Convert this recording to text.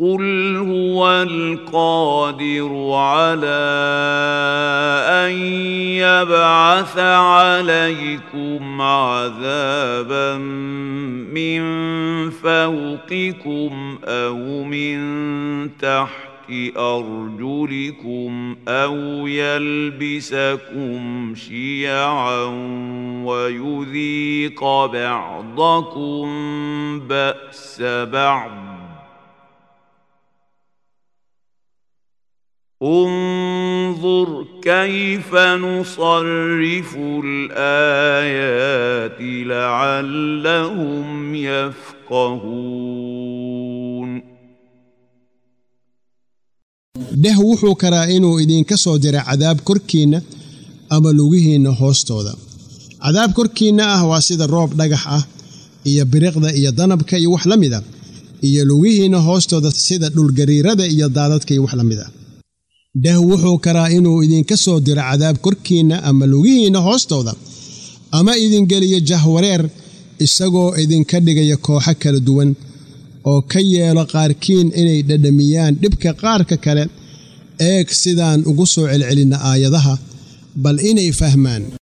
قل هو القادر على ان يبعث عليكم عذابا من فوقكم او من تحت ارجلكم او يلبسكم شيعا ويذيق بعضكم باس بعض انظر كيف نصرف الايات لعلهم يفقهون dheh wuxuu karaa inuu idinka soo dira cadaab korkiinna ama lugihiinna hoostooda cadaab korkiinna ah waa sida roob dhagax ah iyo biriqda iyo danabka iyo wax la mid a iyo lugihiinna hoostooda sida dhulgariirada iyo daadadka iyo wax la mid a dheh wuxuu karaa inuu idinka soo diro cadaab korkiinna ama lugihiinna hoostooda ama idingeliyo jahwareer isagoo idinka dhigaya kooxo kala duwan oo ka yeelo qaarkiin inay dhadhamiyaan dhibka qaarka kale eeg sidaan ugu soo celcelinna aayadaha bal inay fahmaan